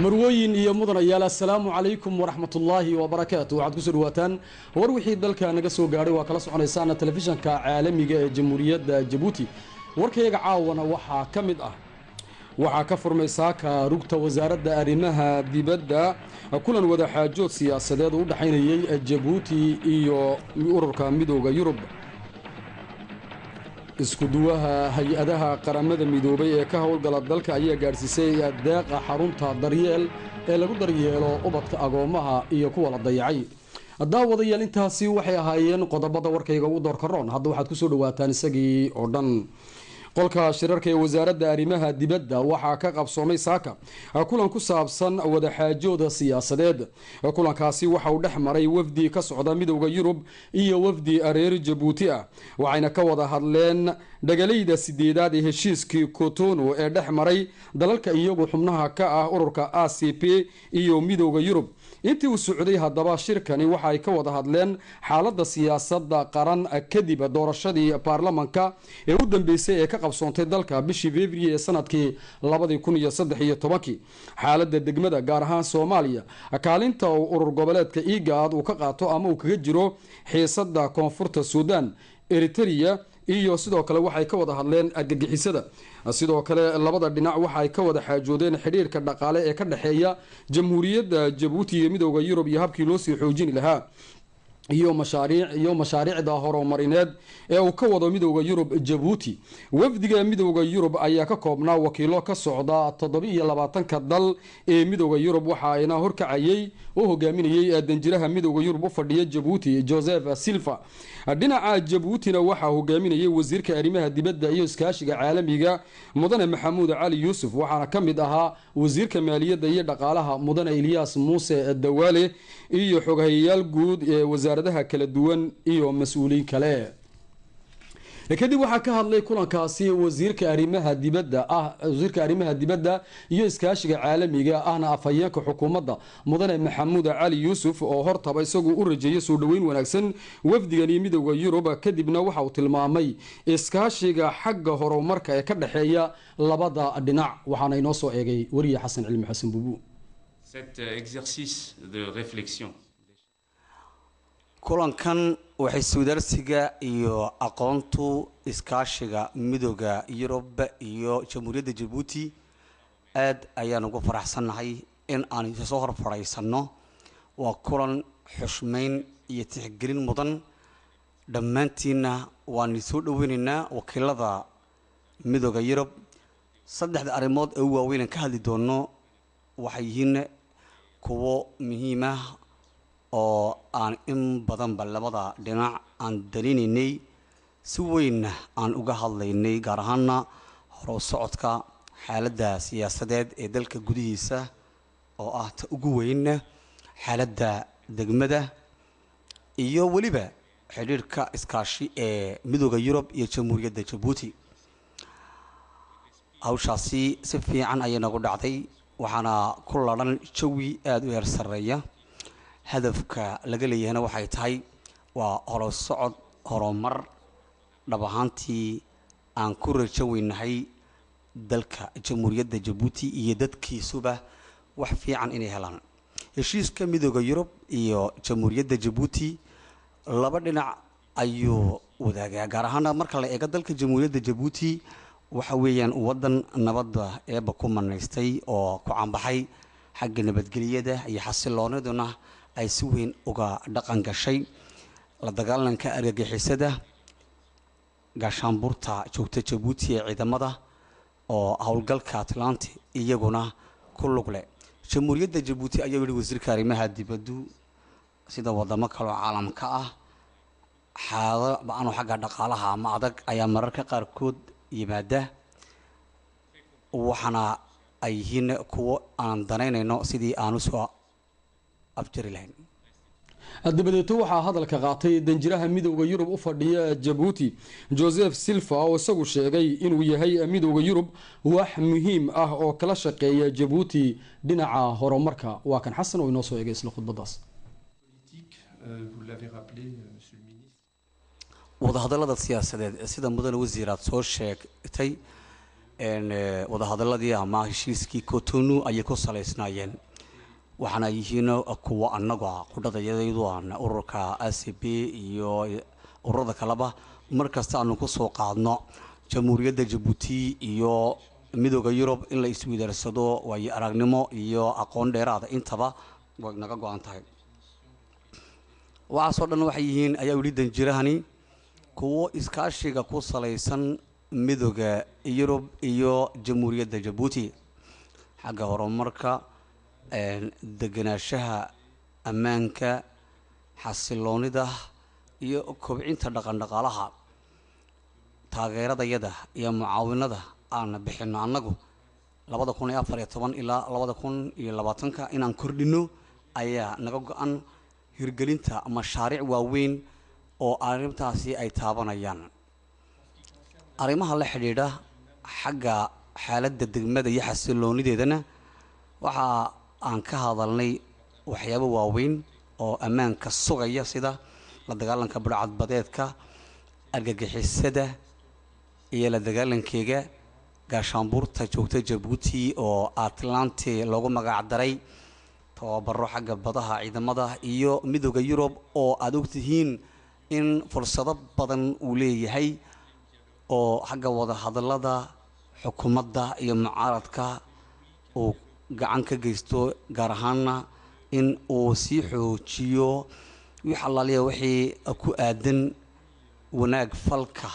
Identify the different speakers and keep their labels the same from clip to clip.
Speaker 1: marwooyin iyo mudanayaal assalaamu calaykum waraxmatullaahi wabarakaatu waxaad kusoo dhawaataan war wixii dalka naga soo gaadhay waa kala soconaysaan telefishanka caalamiga ee jamhuuriyadda jabuuti warkayga caawana waxaa ka mid ah waxaa ka furmay saaka rugta wasaaradda arrimaha dibadda kulan wadaxaajood siyaasadeed u dhexaynayay jabuuti iyo ururka midooda yurub isku-duwaha hay-adaha qaramada midoobay ee ka howlgala dalka ayaa gaadhsiisay deeqa xarunta daryeel ee lagu daryeelo ubadka agoommaha iyo kuwa la dayacay daawadayaal intaasi waxay ahaayeen qodobada warkayga ugu doorka roon hadda waxaad kusoo dhawaataan isagii oo dhan qolka shirarka ee wasaaradda arrimaha dibadda waxaa ka qabsoomay saaka kulan ku saabsan wadaxaajooda siyaasadeed kulankaasi waxa uu dhex maray wafdi ka socda midowda yurub iyo wafdi reer jabuuti ah waxayna ka wada hadleen dhagalayda sideedaad ee heshiiskii kotono ee dhex maray dalalka iyagu xubnaha ka ah ururka a c p iyo midowda yurub intii uu socday haddaba shirkani waxa ay ka wada hadleen xaaladda siyaasadda qaran kadib doorashadii baarlamanka ee u dambeysay ee ka qabsoontay dalka bishii february ee sanadkii labadii kun iyo saddex iyo tobankii xaaladda degmada gaar ahaan soomaaliya kaalinta uu urur goboleedka igaad uu ka qaato ama uu kaga jiro xiisada koonfurta suudan eritereya iyo sidoo kale waxay ka wada hadleen argagixisada sidoo kale labada dhinac waxa ay ka wada xaajoodeen xidhiirka dhaqaale ee ka dhexeeya jamhuuriyadda jabuuti iyo midowda yurub iyo habkii loo sii xoojini lahaa iyo mashaariic iyo mashaariicda horumarineed ee uu ka wado midowda yurub jabuuti wafdiga midowda yurub ayaa ka koobnaa wakiilo ka socda toddoba-iyo labaatanka dal ee midowda yurub waxa ayna horkacayay u hogaaminayay danjiraha midowda yurub u fadhiya jabuuti joseph silva dhinaca jabuutina waxaa hogaaminayay wasiirka arrimaha dibadda iyo iskaashiga caalamiga mudane maxamuud cali yuusuf waxaana ka mid ahaa wasiirka maaliyadda iyo dhaqaalaha mudane ilyaas muuse dawaale iyo xoghayayaal guud ee wasaaradaha kala duwan iyo mas-uuliin kale kadib waxaa ka hadlay kulankaasi wasiirka arrimaha dibadda ah wasiirka arrimaha dibadda iyo iskaashiga caalamiga ahna afhayeenka xukuumadda mudane maxamuud cali yuusuf oo hortaba isagu u rajeeyay soo dhoweyn wanaagsan wafdigani midowda yurub kadibna waxa uu tilmaamay iskaashiga xagga horumarka ee ka dhexeeya labada dhinac waxaana inoo soo eegay weriye xasan cilmi xasan buubu
Speaker 2: kulankan waxay suudaarsiga iyo aqoontu iskaashiga midooda yurub iyo jamhuuriyadda jabuuti aad ayaan ugu faraxsannahay in aan isoo hor fadhiisanno waa kulan xushmeyn iyo tixgelin mudan dhammaantiinna waan soo dhoweynaynaa wakiilada midooda yurub saddexda arrimood ee u waaweynaan ka hadli doono waxay yihiin kuwo muhiimah oo aan in badanba labada dhinac aan dalinaynay si weynna aan uga hadlaynay gaar ahaana horow socodka xaaladda siyaasadeed ee dalka gudihiisa oo ah ta ugu weyn xaaladda degmada iyo weliba xidhiirhka iskaashi ee midooda yurub iyo jamhuuriyadda jabuuti hawshaasi si fiican ayay nagu dhacday waxaana ku ladhan jawi aada u heer sarreeya hadafka laga leeyahayna waxay tahay waa horo socod horumar dhab ahaantii aan ku rajo weynahay dalka jamhuuriyadda jabuuti iyo dadkiisuba wax fiican inay helaan heshiiska midooda yurub iyo jamhuuriyadda jabuuti laba dhinac ayuu wadaagaa gaar ahaana marka la eego dalka jamhuuriyadda jabuuti waxa weeyaan waddan nabadda eeba ku manaystay oo ku cambaxay xagga nabadgelyada iyo xasilooniduna ay si weyn uga dhaqan gashay la dagaalanka argagixisada gaashaanbuurta joogta jabuuti ee ciidamada oo howlgalka atlanti iyaguna ku lug leh jamhuuriyadda jabuuti ayaa yihi wasiirka arrimaha dibaddu sida wadamo kaloo caalamka ah xaalado ba-ano xagga dhaqaalaha ama adag ayaa mararka qaarkood yimaada waxaana ay yihiin kuwo aan danaynayno sidii aan usoo afjari lahayn
Speaker 1: dabadeeto waxaa hadalka qaatay danjiraha midowda yurub u fadhiya jabuuti joseph silva oo isagu sheegay inuu yahay midowda yurub wax muhiim ah oo kala shaqeeya jabuuti dhinaca horumarka waa kan xasan oo inoo soo eegay isla khudbadaas
Speaker 2: wadahadalada siyaasadeed sida mudane wasiir aad soo sheegtay wadahadaladii ama heshiiskii cotonu ayay ku salaysnaayeen waxaana yihiin kuwa anaga qudhadayadaydu aan ururka a c b iyo ururada kaleba markasta aanu kusoo qaadno jamhuuriyadda jabuuti iyo midooda yurub in la iswidaarsado waayo aragnimo iyo aqoon dheeraada intaba way naga go-an tahay waxaasoo dhan waxay yihiin ayaa yidhi danjirahani kuwo iskaashiga ku salaysan midooda yurub iyo jamhuuriyadda jabuuti xagga horumarka degenaanshaha ammaanka xasiloonida iyo kobcinta dhaqandhaqaalaha taageeradayada iyo mucaawinada aan bixino annagu labada kun iyo afar iyo toban ilaa labada kun iyo labaatanka inaan kordhino ayaa naga go-an hirgelinta mashaariic waaweyn oo arrintaasi ay taabanayaan arrimaha la xidhiidha xagga xaaladda degmada iyo xasiloonideedana waxa aan ka hadalnay waxyaabo waaweyn oo ammaanka sugaya sida la dagaalanka budhcadbadeedka argagixisada iyo la dagaalankeega gaashaanbuurta joogta jabuuti oo atlanti loogu magac daray tababaro xagga badaha ciidamada iyo midooda yurub oo aada ogtihiin in fursado badan uu leeyahay oo xagga wadahadalada xukuumadda iyo mucaaradka uu gacan ka geysto gaar ahaana in uu sii xoojiyo wix allaaliya wixii ku aadan wanaag falka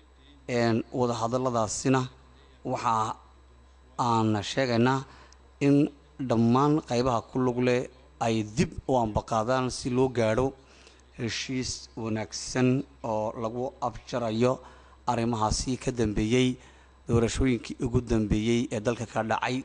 Speaker 2: wadahadaladaasina waxa aan sheegaynaa in dhammaan qaybaha ku lug leh ay dib u ambaqaadaan si loo gaadho heshiis wanaagsan oo lagu abjarayo arrimahaasi ka dambeeyey doorashooyinkii ugu dambeeyey ee dalka ka dhacay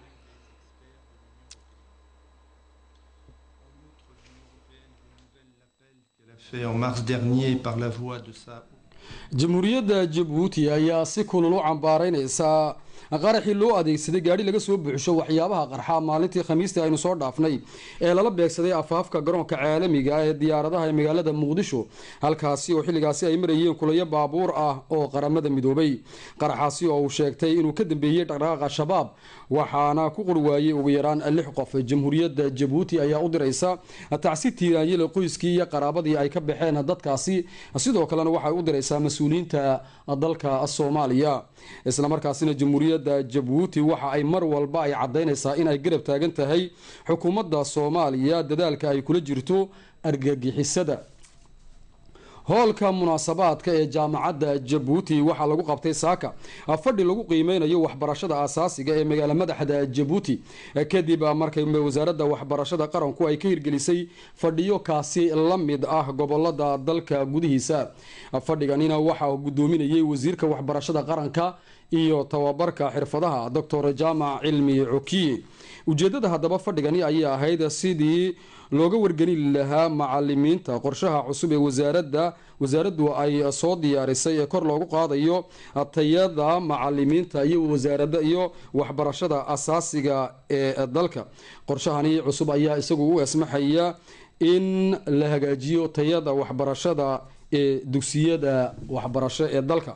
Speaker 3: fait en mars dernier par la voix de sa
Speaker 1: jamhuuriyadda jabuuti ayaa si kulul u cambaaraynaysaa qaraxii loo adeegsaday gaadhi laga soo buuxsho waxyaabaha qarxa maalintii khamiistii aynu soo dhaafnay ee lala beegsaday afaafka garoonka caalamiga ee diyaaradaha ee magaalada muqdisho halkaasi oo xilligaasi ay marayeen kulayo baabuur ah oo qaramada midoobay qaraxaasi oo uu sheegtay inuu ka dambeeyey dhaqdhaqaaqa shabaab waxaana ku qurwaayey ugu yaraan lix qof jamhuuriyadda jabuuti ayaa u diraysa tacsi tiiraanyada qoyskii iyo qaraabadii ay ka baxeen dadkaasi sidoo kalena waxay u diraysaa mas-uuliyiinta dalka soomaaliya islamarkaasina jamhuuriyadda jabuuti waxa ay mar walba ay caddaynaysaa in ay garab taagan tahay xukuumadda soomaaliya dadaalka ay kula jirto argagixisada hoolka munaasabaadka ee jaamacadda jabuuti waxaa lagu qabtay saaka fadhi lagu qiimeynayo waxbarashada asaasiga ee magaala madaxda jabuuti kadib markay wasaaradda waxbarashada qaranku ay ka hirgelisay fadhiyo kaasi la mid ah gobolada dalka gudihiisa fadhiganina waxaa gudoominayay wasiirka waxbarashada qaranka iyo tababarka xirfadaha doctor jaamac cilmi cokiye ujeedada haddaba fadhigani ayay ahayd sidii looga wargelin lahaa macalimiinta qorshaha cusub ee wasaaradda wasaaraddu ay soo diyaarisay ee kor loogu qaadayo tayada macalimiinta iyo wasaarada iyo waxbarashada asaasiga ee dalka qorshahani cusub ayaa isagu u esmaxaya in la hagaajiyo tayada waxbarashada ee dugsiyada waxbarasho ee dalka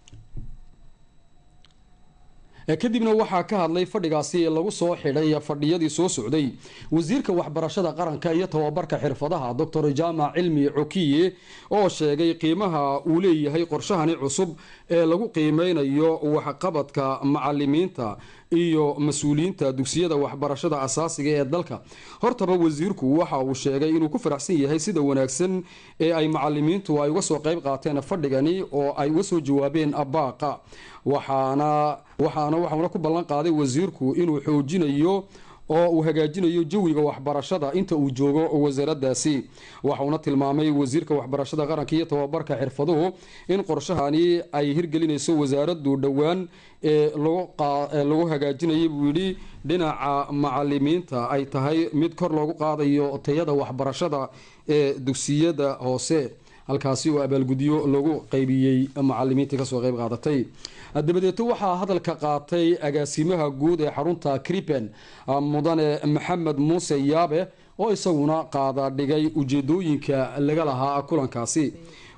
Speaker 1: kadibna waxaa ka hadlay fadhigaasi lagu soo xidhay fadhiyadii soo socday wasiirka waxbarashada qaranka iyo tababarka xirfadaha doctor jaamac cilmi cokiye oo sheegay qiimaha uu leeyahay qorshahani cusub ee lagu qiimeynayo waxqabadka macalimiinta iyo mas-uuliyiinta dugsiyada waxbarashada asaasiga ee dalka hortaba wasiirku waxa uu sheegay inuu ku faraxsan yahay sida wanaagsan ee ay macalimiintu ay uga soo qayb qaateen fadhigani oo ay uga soo jawaabeen baaqa waxaana waxaana waxauna ku ballan qaaday wasiirku inuu xoojinayo oo uu hagaajinayo jawiga waxbarashada inta uu joogo wasaaraddaasi waxauna tilmaamay wasiirka waxbarashada qaranka iyo tababarka xirfaduhu in qorshahani ay hirgelinayso wasaaraddu dhowaan ee lagu hagaajinayay buu yidhi dhinaca macalimiinta ay tahay mid kor loogu qaadayo tayada waxbarashada ee dugsiyada hoose halkaasi oo abaalgudyo lagu qaybiyey macalimiintii kasoo qayb qaadatay dabadeeto waxaa hadalka qaatay agaasimaha guud ee xarunta kripen mudane maxamed muuse yaabe oo isaguna qaada dhigay ujeedooyinka laga lahaa kulankaasi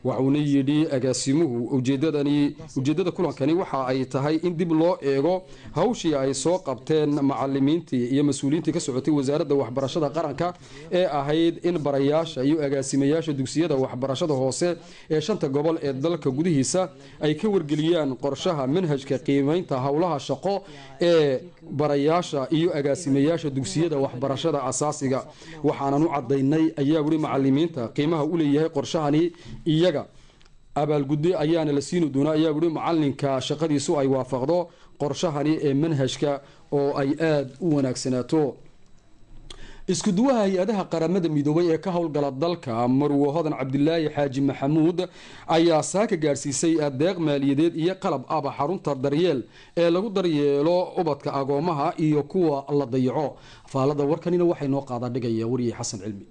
Speaker 1: waxuuna yidhi agaasimuhu ujeedadani ujeeddada kulankani waxa ay tahay in dib loo eego hawshii ay soo qabteen macalimiintii iyo mas-uuliyiintii ka socotay wasaaradda waxbarashada qaranka ee ahayd in barayaasha iyo agaasimayaasha dugsiyada waxbarashada hoose ee shanta gobol ee dalka gudihiisa ay ka wargeliyaan qorshaha manhajka qiimeynta howlaha shaqo ee barayaasha iyo agaasimayaasha dugsiyada waxbarashada asaasiga waxaanan u cadaynay ayaa weli macalimiinta qiimaha u leeyahay qorshahani iyaga abaalguddo ayaana la siini doonaa ayaa weli macalinka shaqadiisu ay waafaqdo qorshahani ee manhajka oo ay aada u wanaagsanaato isku duwaha hay-adaha qaramada midoobay ee ka howlgala dalka marwo hodan cabdilaahi xaaji maxamuud ayaa saaka gaadhsiisay adeeq maaliyadeed iyo qalab aba xarunta daryeel ee lagu daryeelo ubadka agoomaha iyo kuwa la dayaco faalada warkanina waxay noo qaadaa dhigaya wariye xasan cilmi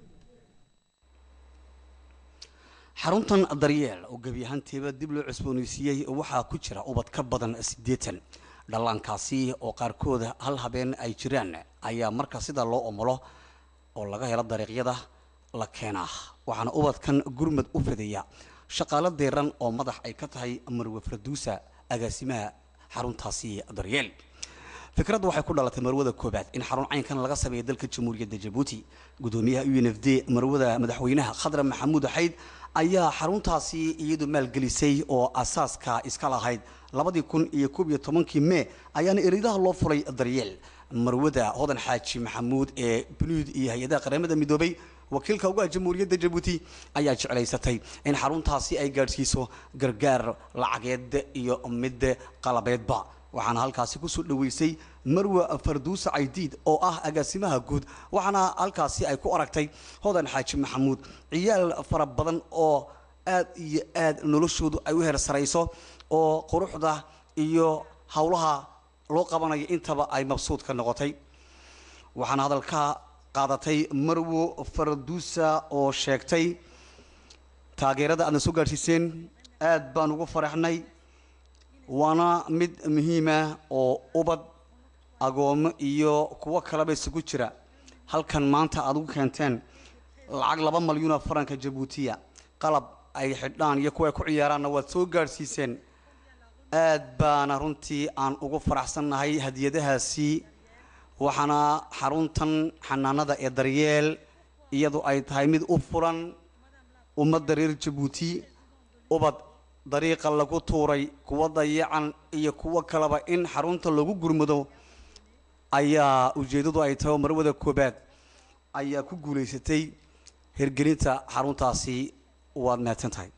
Speaker 2: xaruntan daryeel oo gebi ahaanteeba dib loo cusbooneysiiyey waxaa ku jira ubad ka badan siddeetan dhallaankaasi oo qaarkood hal habeen ay jiraan ayaa marka sida loo omolo oo laga helo dariiqyada la keenaa waxaana ubadkan gurmad u fidaya shaqaalo deeran oo madax ay ka tahay marwe farduusa agaasimaha xaruntaasi daryeel fikraddu waxay ku dhalatay marwada koobaad in xarun caynkan laga sameeya dalka jamhuuriyadda jabuuti gudoomiyaha u n f d marwada madaxweynaha khadra maxamuud xayd ayaa xaruntaasi iyadu maalgelisay oo asaaska iska lahayd labadii kun iyo koob iyo tobankii mee ayaana eridaha loo furay daryeel marwada hodan xaaji maxamuud ee bunuud iyo hay-adaha qaramada midoobay wakiilka uga jamhuuriyadda jabuuti ayaa jeclaysatay in xaruntaasi ay gaadhsiiso gargaar lacageed iyo mid qalabeedba waxaana halkaasi kusoo dhaweysay marwa farduusa caydiid oo ah agaasimaha guud waxaana halkaasi ay ku aragtay hodan xaaji maxamuud ciyaal fara badan oo aad iyo aad noloshoodu ay u heersarayso oo quruxda iyo howlaha loo qabanayo intaba ay mabsuud ka noqotay waxaana hadalka qaadatay marwo farduusa oo sheegtay taageerada aadna soo gaadhsiiseen aad baan ugu faraxnay waana mid muhiima oo ubad agoomo iyo kuwo kaleba isugu jira halkan maanta aad ugu keenteen lacag laba malyuuna faranka jabuutiya qalab ay xidhaan iyo kuwa ay ku ciyaaraanna waad soo gaadhsiiseen aad baana runtii aan ugu faraxsannahay hadiyadahaasi waxaana xaruntan xanaanada ee daryeel iyadu ay tahay mid u furan ummadda reer jabuuti ubad dariiqa lagu tuuray kuwa dayacan iyo kuwo kaleba in xarunta lagu gurmado ayaa ujeeddadu ay tahay oo marwada koobaad ayaa ku guulaysatay hirgelinta xaruntaasi waad mahadsan tahay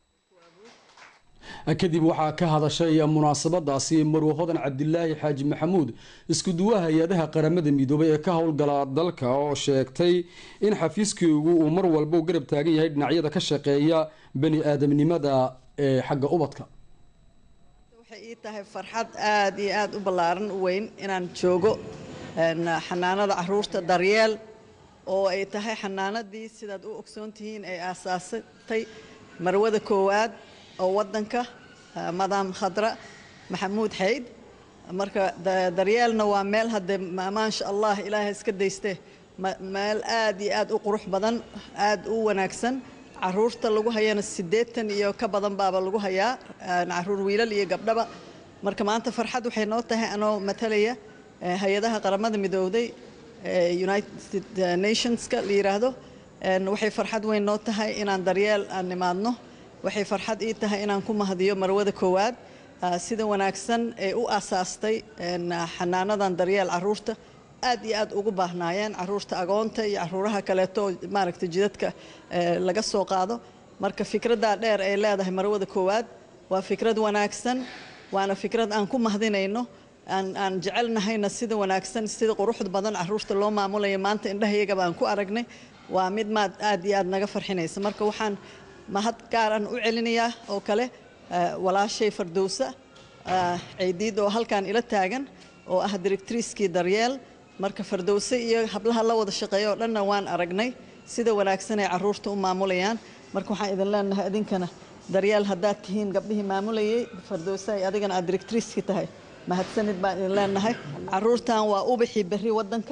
Speaker 1: kadib waxaa ka hadashay munaasabadaasi marwe hodan cabdilaahi xaaji maxamuud isku duwaha hay-adaha qaramada midoobay ee ka howlgala dalka oo sheegtay in xafiiskoogu uu mar walba u garab taagan yahay dhinacyada ka shaqeeya bani aadamnimada ee xagga ubadka
Speaker 4: waxay ii tahay farxad aada iyo aada u ballaaran u weyn inaan joogo xanaanada caruurta daryeel oo ay tahay xanaanadii sidaad u ogsoon tihiin ay aasaasatay marwada koowaad oo waddanka madam khadra maxamuud xayd marka daryeelna waa meel haddee maasha allah ilaahay iska dayste meel aad iyo aad u qurux badan aad u wanaagsan caruurta lagu hayana siddeetan iyo ka badan baaba lagu hayaa caruur wiilal iyo gabdhaba marka maanta farxad waxay noo tahay anoo matalaya hay-adaha qaramada midowday united nationska la yiraahdo waxay farxad weyn noo tahay inaan daryeel aan nimaadno waxay farxad ii tahay inaan ku mahadiyo marwada koowaad sida wanaagsan ee u aasaastay xanaanadan daryeel caruurta aad iyo aad ugu baahnaayeen caruurta agoonta iyo caruuraha kaleeto oo maaragtay jidadka laga soo qaado marka fikraddaa dheer ay leedahay marwada koowaad waa fikrad wanaagsan waana fikrad aan ku mahadinayno aan aan jecelnahayna sida wanaagsan sida quruxda badan caruurta loo maamulayo maanta indhahayagaba aan ku aragnay waa mid maad aad iyo aad naga farxinaysa marka waxaan mahad gaar aan u celinayaa oo kale walaashay fardowsa ciidiid oo halkan ila taagan oo ah directriiskii daryeel marka fardowse iyo hablaha la wada shaqeeya oo dhanna waan aragnay sida wanaagsan ay caruurta u maamulayaan marka waxaan idin leenahay idinkana daryeel haddaad tihiin gabdhihii maamulayay fardowse ay adigana aad directriiskii tahay mahadsanid baan idin leenahay caruurtan waa ubixii berri waddanka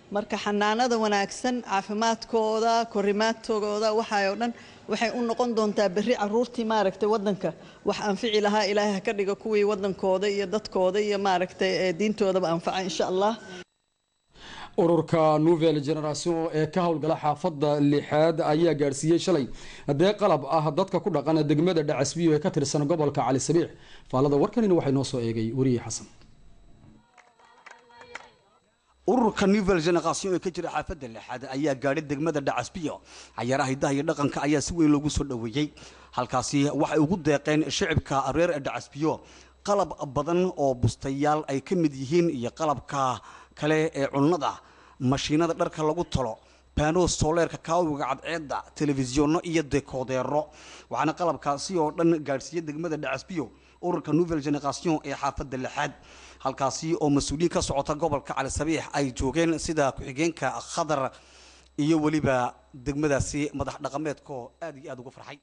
Speaker 4: marka xanaanada wanaagsan caafimaadkooda korimaadkooda waxay oo dhan waxay u noqon doontaa berri caruurtii maaragtay waddanka wax anfici lahaa ilaahay ha ka dhiga kuwii waddankooda iyo dadkooda iyo maaragtay ee diintoodaba anfaca insha allah
Speaker 1: ururka nouvelle generation ee ka howlgala xaafadda lixaad ayaa gaadhsiiyey shalay dee qalab ah dadka ku dhaqan degmada dhacasbiyo ee ka tirsan gobolka cali sabiix faalada warkanina waxay noo soo eegay weriye xasan
Speaker 2: ururka nouvelle generation ee ka jira xaafadda lixaad ayaa gaadhay degmada dhacasbiyo cayaaraha hidaha iyo dhaqanka ayaa si weyn loogu soo dhoweeyey halkaasi waxay ugu deeqeen shicibka reer dhacasbiyo qalab badan oo bustayaal ay ka mid yihiin iyo qalabka kale ee cunnada mashiinada dharka lagu talo baano sooleerka kaawiga cadceedda telefisyono iyo dekoodeero waxaana qalabkaasi oo dhan gaadhsiiyey degmada dhacasbiyo ururka nouvelle generation ee xaafadda lixaad halkaasi oo mas-uuliyiin ka socota gobolka cali sabiix ay joogeen sida ku-xigeenka khadar iyo weliba degmadaasi madax dhaqameedkoo aad iyo aad uga farxay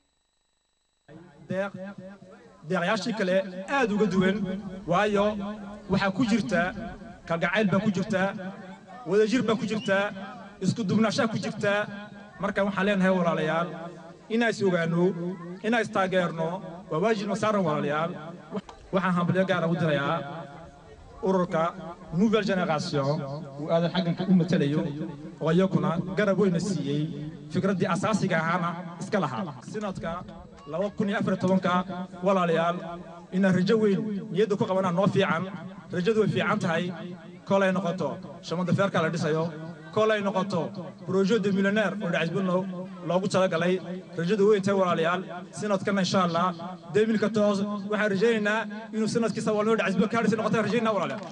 Speaker 5: deeqyaashii kale aad uga duwan waayo waxaa ku jirta kalgacayl baa ku jirtaa wadajir baa ku jirtaa isku dubnaashaa ku jirtaa marka waxaan leenahay walaalayaal inaan is ogaanno inaan istaageerno waa waajib masaaran walaalayaal waxaan hambalyo gaara u dirayaa ururka nouvelle generation uu aadan xagganka u matalayo oo iyakuna garab weyna siiyey fikraddii asaasiga ahaana iska lahaa sinadka laba kun iyo afar tobanka walaalayaal inaan rajo weyn niyadda ku qabanaa noo fiican rajadu way fiican tahay kolay noqoto shamada feerka la dhisayo kolay noqoto brojo de milyoneer oo dhacisbulno loogu talagalay rajadu weyn tahay walaalayaal sinadkana insha allah demilka toos waxaan rajaynaynaa inuu sanadkiisa walnoo dhacisbul kaadhisi noqotaan rajaynaa walaalayaal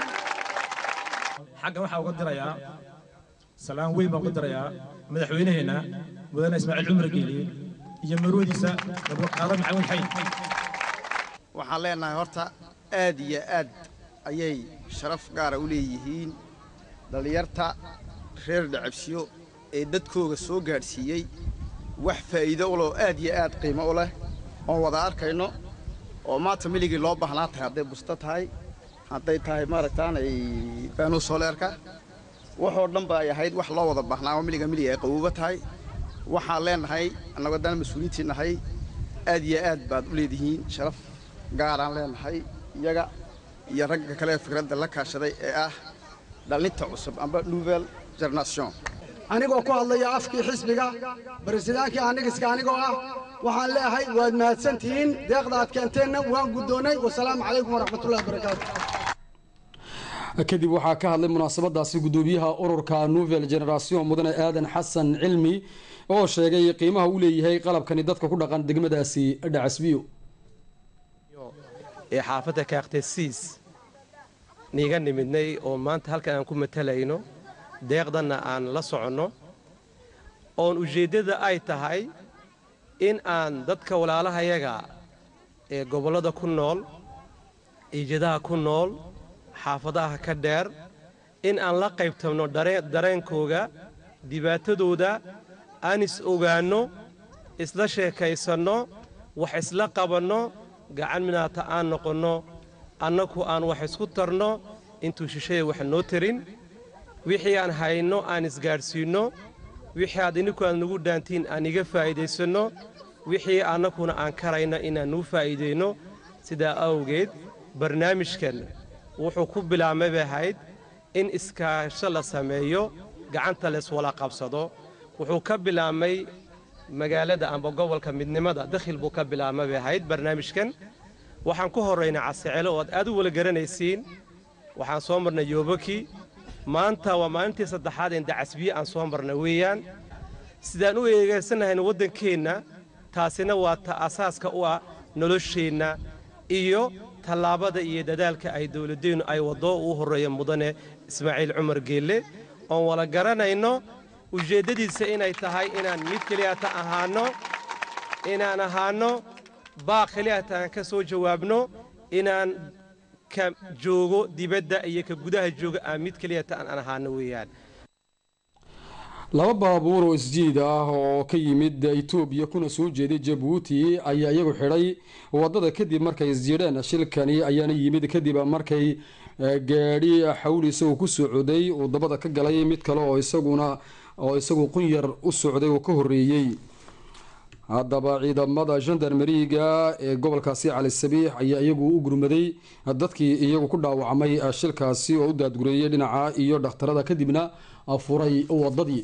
Speaker 5: xaggan waxaa uga dirayaa salaan weyn baan uga dirayaa madaxweynaheenna mudane ismaaciil cumar geeliye iyo marwadiisa nabadqaado maxamuud xayd
Speaker 6: waxaan leenahay horta aad iyo aad ayay sharaf gaara u leeyihiin dhallinyarta reer dhacabsiyo ee dadkooga soo gaadhsiiyey wax faa'iido u leh oo aad iyo aad qiimo u leh oon wada arkayno oo maanta miligii loo baahnaa tahay hadday busto tahay hadday tahay maaragtaanay baanuu sooleerka waxoo dhan ba ay ahayd wax loo wada baahnaa oo miliga milig ay qawooba tahay waxaan leenahay annagoo dana mas-uuliyiintii nahay aad iyo aad baad u leedihiin sharaf gaaraan leenahay iyaga iyo ragga kale ee fikradda la kaashaday ee ah dhallinta cusub amba nouvelle generation
Speaker 7: anigoo ku hadlaya afkii xisbiga baresidaankii anigiska anigoo ah waxaan leeyahay waad mahadsantihiin deeqda aad keenteenna waan guddoonnay wasalaamu calaykum waraxmatullahi wabarakaatu
Speaker 1: kadib waxaa ka hadlay munaasabadaasi gudoomiyaha ururka nouvelle generation mudane aadan xasan cilmi oo sheegay qiimaha uu leeyahay qalabkani dadka ku dhaqan degmadaasi dhacasbiyo
Speaker 8: ee xaafadda kaakhtesiis niiga nimidnay oo maanta halkan aan ku matalayno deeqdanna aan la soconno oon ujeeddada ay tahay in aan dadka walaalahayaga ee gobollada ku nool ciijadaha ku nool xaafadaha ka dheer in aan la qaybtabno dareenkooga dhibaatadooda aan is ogaanno isla sheekaysanno wax isla qabanno gacan minaata aan noqonno annaku aan wax isku tarno intuu shishaya wax noo tarin wixii aan hayno aan isgaadhsiinno wixii aad ininku aad nagu dhaantiin aan iga faa'iidaysanno wixii annakuna aan karayno inaan nuu faa'iidayno sidaa awgeed barnaamijkan wuxuu ku bilaabmay bay ahayd in iskaasho la sameeyo gacanta layswala qabsado wuxuu ka bilaabmay magaalada amba gobolka midnimada dakhil buu ka bilaabmay bay ahayd barnaamijkan waxaan ku horraynay casicelo oo aad aad u wala garanaysiin waxaan soo marnay yoobaki maanta waa maalintii saddexaad ee dacasbiye aan soo marna weeyaan sidaan u eegaysanahayna waddankeenna taasina waa ta asaaska u ah nolosheenna iyo tallaabada iyo dadaalka ay dawladdeennu ay waddo uu horreeya mudane ismaaciil cumar geelle oon wala garanayno ujeeddadiisa inay tahay inaan mid keliyata ahaanno inaan ahaanno baaq keliyata aan ka soo jawaabno inaan ka joogo dibadda iyo ka gudaha jooga aan mid keliyata aan ahaanno weeyaan
Speaker 1: laba baabuur oo isjiid ah oo ka yimid etoobiya kuna soo jeeday jabuuti ayaa iyagu xidhay wadada kadib markay isjiidheen shilkani ayaana yimid kadib markay gaadhi xawli isagoo ku socday uu dabada ka galay mid kale oo isaguna oo isagu qunyar u socday oo ka horeeyey haddaba ciidamada gendarmeriga ee gobolkaasi cali sabiix ayaa iyagu u gurmaday dadkii iyagu ku dhaawacmay shilkaasi oo u daadgureeyay dhinaca iyo dhakhtarada kadibna furay wadadii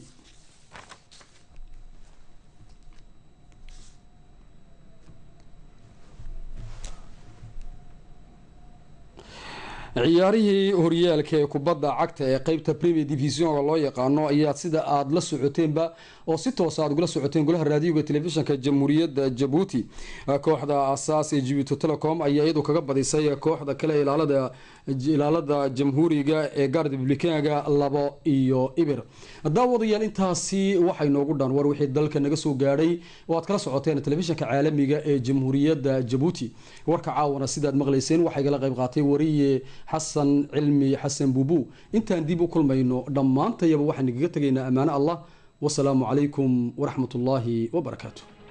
Speaker 1: ciyaarihii horyaalka ee kubadda cagta ee qeybta premier divisionka loo yaqaano ayaa sida aada la socoteenba oo si toosa aad ugula socoteen golaha raadiyoga telefishinka jamhuuriyadda jabuuti kooxda asaas ee jibuuti telecom ayaa iyadu kaga badisay kooxda kale ilaalada ilaalada jamhuuriga ee gaar republikaanka labo iyo ibir daawadayaal intaasi waxay noogu dhan war wixii dalka naga soo gaadhay oo aad kala socoteen telefishinka caalamiga ee jamhuuriyadda jabuuti warka caawana sidaad maqlayseen waxaa igala qayb qaatay wariye xasan cilmi xasan buubu intaan dib u kulmayno dhammaantayaba waxaan igaga tegaynaa ammaano allah wasalaamu calaykum waraxmat ullaahi wabarakaatu